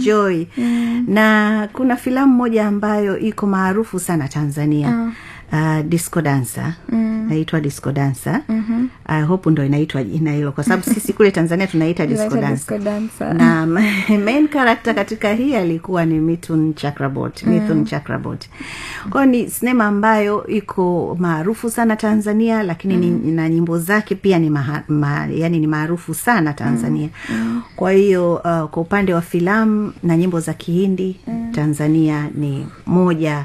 enjoy na kuna filamu moja ambayo iko maarufu sana tanzania uh, disco dancer naitwa disco dancer mm-hmm. I hope ndo inaitwa jina hilo kwa sababu sisi kule tanzania tunaita disco Inaitwa dancer disco dancer. na main character katika hii alikuwa ni Mithun Chakraborty Mithun Chakraborty kwao ni sinema ambayo iko maarufu sana Tanzania lakini ni, na nyimbo zake pia ni maha, ma, yani ni maarufu sana Tanzania kwa hiyo uh, kwa upande wa filamu na nyimbo za Kihindi Tanzania ni moja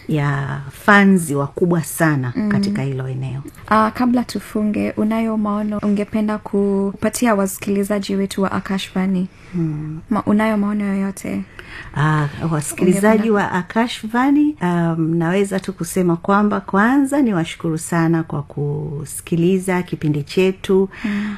ya fanzi wakubwa sana katika hilo eneo Uh, kabla tufunge, unayo maono ungependa kupatia wasikilizaji wetu wa Akashvani? Hmm. Ma, unayo maono yoyote? Uh, wasikilizaji wa Akashvani, um, naweza tu kusema kwamba kwanza ni washukuru sana kwa kusikiliza kipindi chetu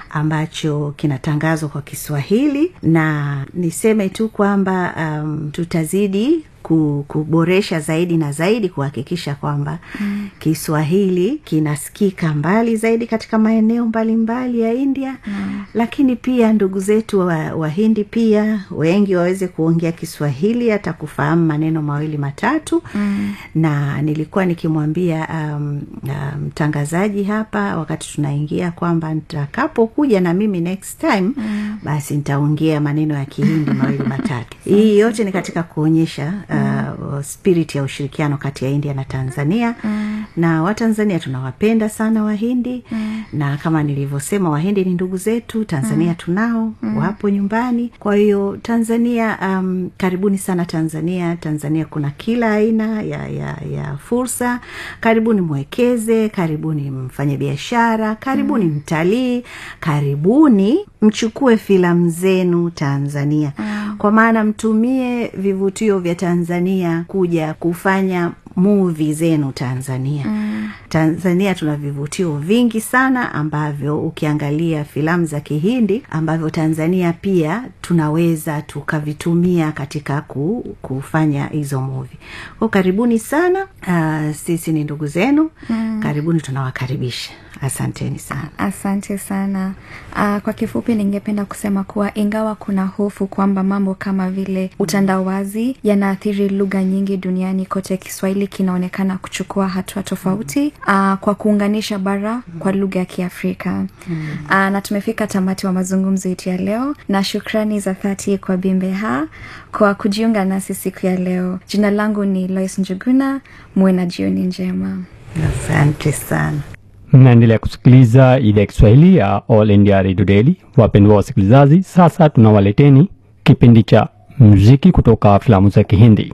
ambacho kinatangazwa kwa Kiswahili, na niseme tu kwamba um, tutazidi ku- kuboresha zaidi na zaidi kuhakikisha kwamba mm. Kiswahili kinasikika mbali zaidi katika maeneo mbalimbali ya India mm. Lakini pia ndugu zetu wa Wahindi pia wengi waweze kuongea Kiswahili hata kufahamu maneno mawili matatu mm. Na nilikuwa nikimwambia um, um, mtangazaji hapa wakati tunaingia kwamba nitakapokuja na mimi next time mm. basi nitaongea maneno ya Kihindi mawili matatu. Hii yote ni katika kuonyesha uh, spirit ya ushirikiano kati ya India na Tanzania mm. na Watanzania tunawapenda sana Wahindi mm. na kama nilivyosema Wahindi ni ndugu zetu, Tanzania mm. tunao mm. wapo nyumbani. Kwa hiyo Tanzania, um, karibuni sana Tanzania. Tanzania kuna kila aina ya, ya, ya fursa. Karibuni mwekeze, karibuni mfanye biashara, karibuni mm. mtalii, karibuni mchukue filamu zenu Tanzania mm. kwa maana mtumie vivutio vya Tanzania kuja kufanya muvi zenu Tanzania. Mm. Tanzania tuna vivutio vingi sana ambavyo ukiangalia filamu za Kihindi ambavyo Tanzania pia tunaweza tukavitumia katika ku, kufanya hizo muvi. Kwa karibuni sana. Uh, sisi ni ndugu zenu. Mm. Karibuni, tunawakaribisha. Asanteni sana. Asante sana. Uh, kwa kifupi, ningependa kusema kuwa ingawa kuna hofu kwamba mambo kama vile utandawazi yanaathiri lugha nyingi duniani kote, Kiswahili kinaonekana kuchukua hatua tofauti uh, kwa kuunganisha bara kwa lugha ya Kiafrika. Uh, na tumefika tamati wa mazungumzo yetu ya leo, na shukrani za dhati kwa Bimbeha kwa kujiunga nasi siku ya leo. Jina langu ni Lois Njuguna. Muwe na jioni njema. Asante sana. mnaendelea kusikiliza idhaa ya Kiswahili ya All India Radio Daily. Wapendwa wasikilizaji, sasa tunawaleteni kipindi cha muziki kutoka filamu za Kihindi.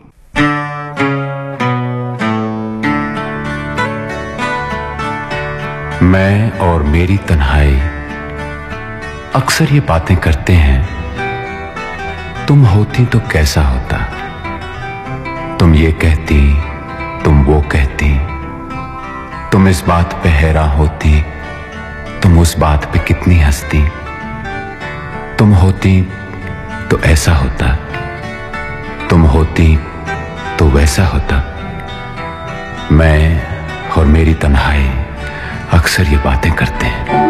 मैं और मेरी तन्हाई अक्सर ये बातें करते हैं तुम होती तो कैसा होता तुम ये कहती तुम वो कहती तुम इस बात पे हैरान होती तुम उस बात पे कितनी हंसती तुम होती तो ऐसा होता तुम होती तो वैसा होता मैं और मेरी तन्हाई अक्सर ये बातें करते हैं